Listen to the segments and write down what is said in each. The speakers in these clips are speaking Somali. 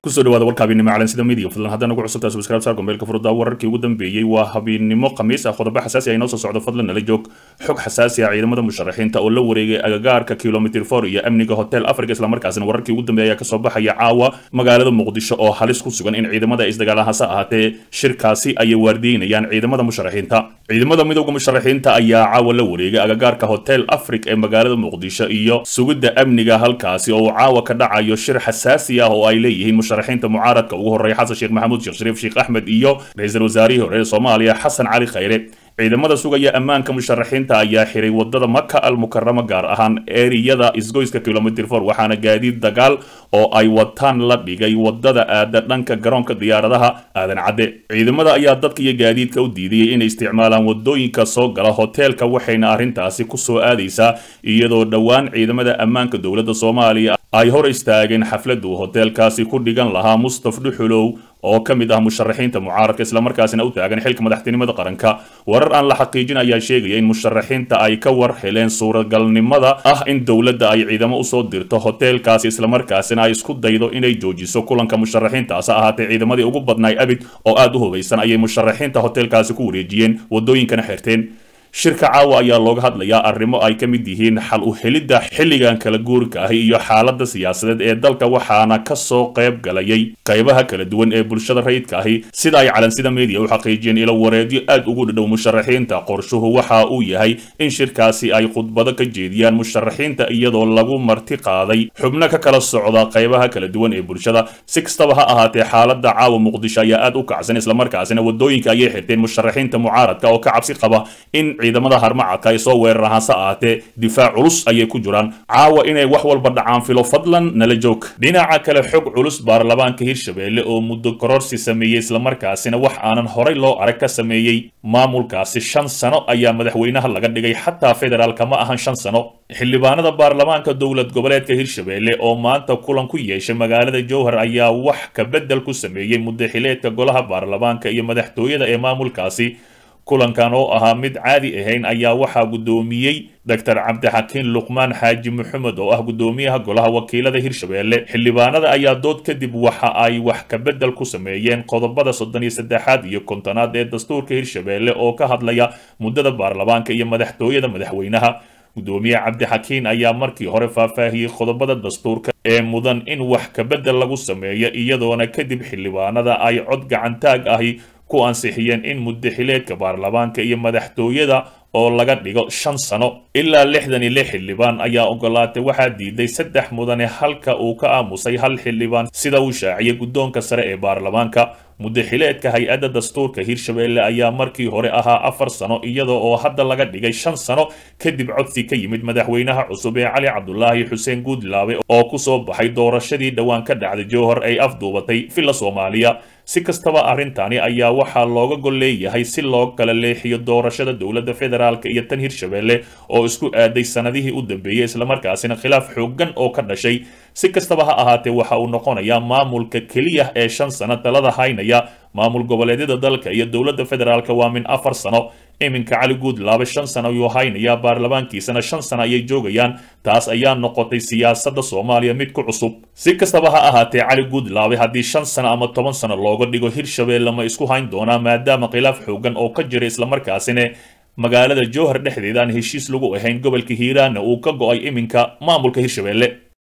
kusoo dhawaada warka habeennimo calansida midiya fadlan haddana ugu cusubtaa subscribe saar gombeelka furdaa wararkii ugu dambeeyey waa habeennimo khamiis ah qodobo xasaasi ah inoo soo socdo fadlan nala joog xog xasaasi ah ciidamada musharaxiinta oo la wareegay agagaarka kilomitr for iyo amniga hotel africa islamarkaasina wararkii ugu dambeeya ayaa kasoo baxaya caawa magaalada muqdisho oo halis ku sugan in ciidamada ay isdagaalaan hase ahaatee shirkaasi ayay waardiyeynayaan ciidamada musharaxiinta ciidamada midowda musharaxiinta ayaa caawa la wareegay agagaarka hotel africa ee magaalada muqdisho iyo sugidda amniga halkaasi oo uu caawa ka dhacayo shir xasaasi ah oo ay leeyihiin musharaxiinta mucaaradka ugu horreeya xasan sheekh maxamuud sheekh shariif sheekh axmed iyo ra-iisul wasaarihii hore ee soomaaliya xasan cali khayre ciidamada sugaya ammaanka musharaxiinta ayaa xiray wadada maka al mukarama gaar ahaan eriyada isgoyska kilomitr for waxaana gaadiid dagaal oo ay wataan la dhigay wadada aada dhanka garoonka diyaaradaha aadan cadde ciidamada ayaa dadka iyo gaadiidka u diidayay inay isticmaalaan wadooyinka soo gala hoteelka waxayna arrintaasi ku soo aadaysaa iyadoo dhowaan ciidamada ammaanka dowladda soomaaliya ay hor istaageen xafladdu hoteelkaasi ku dhigan lahaa mustaf dhuxulow oo ka mid ah musharaxiinta mucaaradka islamarkaasina u taagan xilka madaxtinimada qaranka warar aan la xaqiijin ayaa sheegaya in musharaxiinta ay ka war heleen suuragalnimada ah in dowladda ay ciidamo usoo dirto hoteelkaasi islamarkaasina ay isku daydo inay joojiso kulanka musharaxiintaas ahaatee ciidamadii ugu badnaay abid oo aad u hubaysan ayay musharaxiinta hoteelkaasi ku wareejiyeen wadooyinkana xirteen shirka caawa ayaa looga hadlayaa arrimo ay ka mid yihiin xal u helidda xilligan kala guurka ahi iyo xaaladda siyaasadeed ee dalka waxaana ka soo qayb galayay qaybaha kala duwan ee bulshada rayidka ahi sida ay calansida media u xaqiijiyeen ilo wareedyo aad ugu dhadhow musharaxiinta qorshuhu waxa uu yahay in shirkaasi ay khudbado ka jeediyaan musharaxiinta iyadoo lagu marti qaaday xubno ka kala socda qaybaha kala duwan ee bulshada si kastaba ha ahaatee xaaladda caawa muqdisho ayaa aad u kacsan islamarkaasina wadooyinka ayay xirteen musharaxiinta mucaaradka oo ka cabsi qaba in ciidamada harmacadka ay soo weeraraan hase ahaatee difaac culus ayay ku jiraan caawa inay wax walba dhacaan filo fadlan nala joog dhinaca kale xog culus baarlamaanka hirshabeelle oo muddo kororsi sameeyey islamarkaasina wax aanan horay loo arag ka sameeyey maamulkaasi shan sano ayaa madaxweynaha laga dhigay xataa federaalka ma ahan shan sano xildhibaanada baarlamaanka dowlad goboleedka hirshabeelle oo maanta kulan ku yeeshay magaalada jowhar ayaa wax ka beddel ku sameeyey muddo xileedka golaha baarlamaanka iyo madaxtooyada ee maamulkaasi kulankan oo ahaa mid caadi ahayn ayaa waxaa guddoomiyey doctor cabdixakiin luqmaan xaaji maxamed oo ah guddoomiyaha golaha wakiilada hirshabeelle xildhibaanada ayaa dood kadib waxa ay wax ka beddel ku sameeyeen qodobada soddon iyo saddexaad iyo kontonaad ee dastuurka hirshabeelle oo ka hadlaya muddada baarlamaanka iyo madaxtooyada madaxweynaha guddoomiye cabdixakiin ayaa markii hore faahfaahiyey qodobada dastuurka ee mudan in wax ka beddel lagu sameeyo iyadoona kadib xildhibaanada ay cod gacantaag ahi ku ansixiyeen in muddaxileedka baarlamaanka iyo madaxtooyada oo laga dhigo shan sano ilaa lixdan iyo lix xildhibaan ayaa ogolaatay waxaa diiday saddex mudane halka uu ka aamusay hal xildhibaan sida uu shaaciyay guddoonka sare ee baarlamaanka muddaxileedka hay-adda dastuurka hirshabeelle ayaa markii hore ahaa afar sano iyada oo hadda laga dhigay shan sano kadib codsi ka yimid madaxweynaha cusub ee cali cabdulaahi xuseen guudlaabe oo ku soo baxay doorashadii dhowaan ka dhacday jowhar ay afduubatay villa soomaaliya si kastaba arrintani ayaa waxaa looga gol leeyahay si loo kala leexiyo doorashada dowladda federaalka iyo tan hirshabeelle oo isku aaday sanadihii u dambeeyey islamarkaasina khilaaf xooggan oo ka dhashay si kastaba ha ahaatee waxa uu noqonayaa maamulka keliya ee shan sano talada haynaya maamul goboleedyada dalka iyo dowladda federaalka waa min afar sano iminka cali guudlaabe shan sano ayuu haynayaa baarlamaankiisana shan sano ayay joogayaan taas ayaa noqotay siyaasadda soomaaliya mid ku cusub si kastaba ha ahaatee cali guudlaabe haddii shan sano ama toban sano looga dhigo hirshabeelle ma isku hayn doonaa maadaama khilaaf xoogan oo ka jira islamarkaasina magaalada jowhar dhexdeeda aan heshiis lagu ahayn gobolka hiiraanna uu ka go-ay iminka maamulka hirshabeelle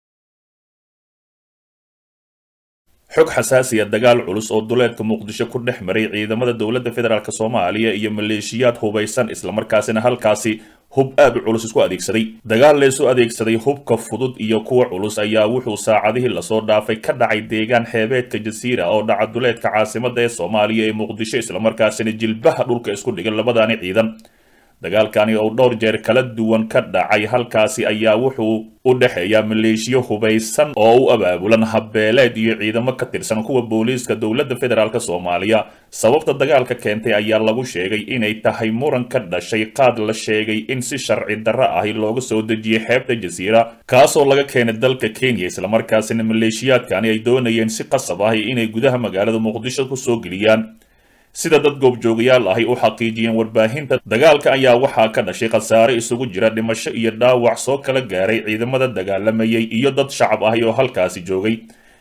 xog xasaasiya dagaal culus oo duleedka muqdisho ku dhex maray ciidamada dowladda federaalk soomaaliya iyo maleeshiyaad hubaysan islamarkaasina halkaasi hub aad u culus isku adeegsaday dagaal leesu adeegsaday hubka fudud iyo kuwa culus ayaa wuxuu saacadihii lasoo dhaafay ka dhacay deegaan xeebeedka jasiira oo dhaca duleedka caasimada ee soomaaliya ee muqdisho islamarkaasina jilbaha dhulka isku dhigan labadaani ciidan dagaalkani oo dhowr jeer kala duwan ka dhacay halkaasi ayaa wuxuu u dhexeeyaa maleeshiyo hubaysan oo u abaabulan habbeeleed iyo ciidamo ka tirsan kuwa booliiska dowladda federaalk soomaaliya sababta dagaalka keentay ayaa lagu sheegay inay tahay muran ka dhashay qaad la sheegay in si sharci darro ahi looga soo dejiyey xeebta jasiira kaasoo laga keenay dalka kenya islamarkaasina maleeshiyaadkani ay doonayeen si qasab ahi inay gudaha magaalada muqdisho ku soo geliyaan sida dad goobjoogayaal ahi u xaqiijiyeen warbaahinta dagaalka ayaa waxaa ka dhashay khasaare isugu jira dhimasho iyo dhaawac soo kala gaaray ciidamada dagaalamayay iyo dad shacab ahi oo halkaasi joogay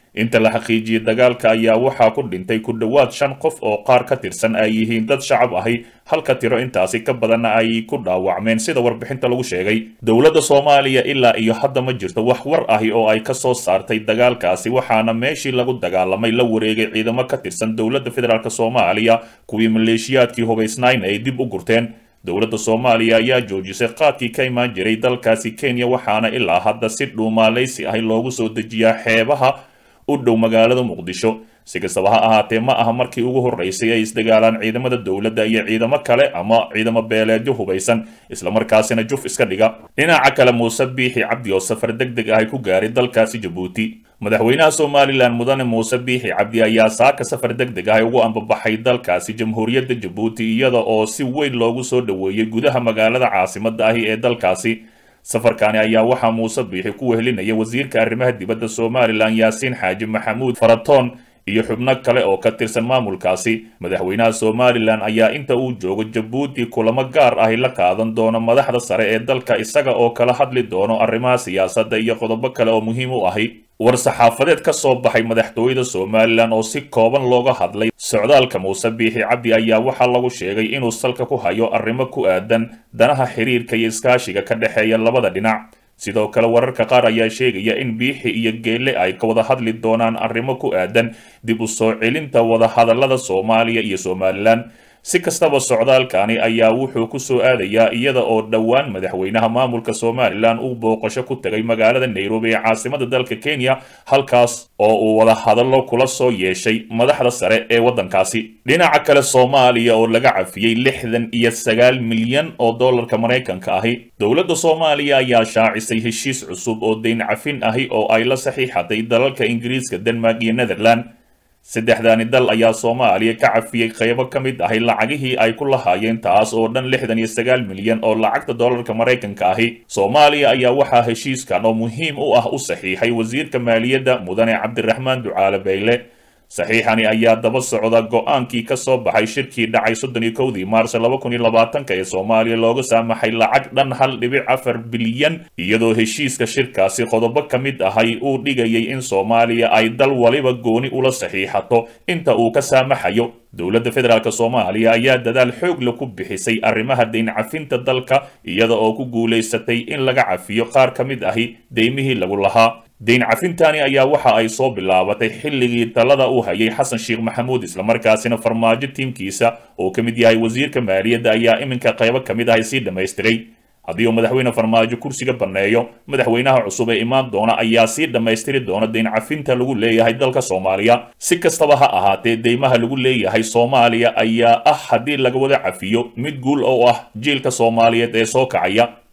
inta la xaqiijiyey dagaalka ayaa waxaa ku dhintay ku dhowaad shan qof oo qaar ka tirsan ay yihiin dad shacab ahi halka tiro intaasi ka badanna ay ku dhaawacmeen sida warbixinta lagu sheegay dowladda soomaaliya ilaa iyo hadda ma jirto wax war ahi oo ay ka soo saartay dagaalkaasi waxaana meeshii lagu dagaalamay la wareegay ciidamo ka tirsan dowladda federaalk soomaaliya kuwii maleeshiyaadkii hubaysnayn ay dib u gurteen dowladda soomaaliya ayaa joojisay qaadkii ka imaan jiray dalkaasi kenya waxaana ilaa hadda si dhuumaalaysi ahi loogu soo dejiyaa xeebaha u dhow magaalada muqdisho si kastaba ha ahaatee ma aha markii ugu horreysay ay isdagaalaan ciidamada dowladda iyo ciidamo kale ama ciidamo beeleedyo hubaysan islamarkaasina juf iska dhiga dhinaca kale muuse biixi cabdi oo safar deg deg ah ku gaaray dalkaasi jabuuti madaxweynaha somalilan mudane muuse biixi cabdi ayaa saaka safar deg deg ah ugu ambabaxay dalkaasi jamhuuriyadda jabuuti iyada oo si weyn loogu soo dhoweeyey gudaha magaalada caasimadda ahi ee dalkaasi safarkaani ayaa waxaa muuse biixi ku wehelinaya wasiirka arrimaha dibadda somalilan yaasiin xaaji maxamuud faratoon iyo xubno kale oo ka tirsan maamulkaasi madaxweynaha somalilan ayaa inta uu joogo jabuuti kulamo gaar ahi la qaadan doono madaxda sare ee dalka isaga oo kala hadli doono arrimaha siyaasadda iyo qodobo kale oo muhiim u ahi war-saxaafadeed ka soo baxay madaxtooyada somalilan oo si kooban looga hadlay socdaalka muuse biixi cabdi ayaa waxaa lagu sheegay inuu salka ku hayo arrimo ku aadan danaha xiriirka iyo iskaashiga ka dhexeeya labada dhinac sidoo kale wararka qaar ayaa sheegaya in biixi iyo geelle ay ka wada hadli doonaan arrimo ku aadan dib u soo celinta wadahadallada soomaaliya iyo somalilan si kastaba socdaalkani ayaa wuxuu ku soo aadayaa iyada oo dhowaan madaxweynaha maamulka somalilan uu booqasho ku tegay magaalada nairobi ee caasimada dalka kenya halkaas oo uu wada hadallo kula soo yeeshay madaxda sare ee waddankaasi dhinaca kale soomaaliya oo laga cafiyey lixdan iyo sagaal milyan oo dollarka maraykanka ahi dowladda soomaaliya ayaa shaacisay heshiis cusub oo dayn cafin ahi oo ay la saxiixatay dalalka ingiriiska denmark iyo netherland saddexdaani dal ayaa soomaaliya ka cafiyey qaybo ka mid ahi lacagihii ay ku lahaayeen taas oo dhan lixdan iyo sagaal milyan oo lacagta dollarka maraykanka ahi soomaaliya ayaa waxaa heshiiskan oo muhiim u ah u saxiixay wasiirka maaliyadda mudane cabdiraxmaan ducaale bayle saxiixani ayaa daba socda go-aankii ka soo baxay shirkii dhacay soddon iyo kowdii maarso laba kun iyo labaatanka ee soomaaliya looga saamaxay lacag dhan hal dhibic afar bilyan iyadoo heshiiska shirkaasi qodobo ka mid ahay uu dhigayay in soomaaliya ay dal waliba gooni ula saxiixato inta uu ka saamaxayo dowladda federaalk soomaaliya ayaa dadaal xoogla ku bixisay arrimaha dayn cafinta dalka iyada oo ku guulaysatay in laga cafiyo qaar ka mid ahi deymihii lagu lahaa dayn cafintaani ayaa waxa ay soo bilaabatay xilligii talada uu hayay xasan sheekh maxamuud islamarkaasina farmaajo tiimkiisa oo ka mid yahay wasiirka maaliyadda ayaa iminka qaybo ka mid ahay sii dhammaystiray haddii uu madaxweyne farmaajo kursiga banneeyo madaxweynaha cusub ee imaan doona ayaa sii dhammaystiri doona dayn cafinta lagu leeyahay dalka soomaaliya si kastaba ha ahaatee deymaha lagu leeyahay soomaaliya ayaa ah haddii laga wada cafiyo mid guul oo ah jiilka soomaaliyeed ee soo kacaya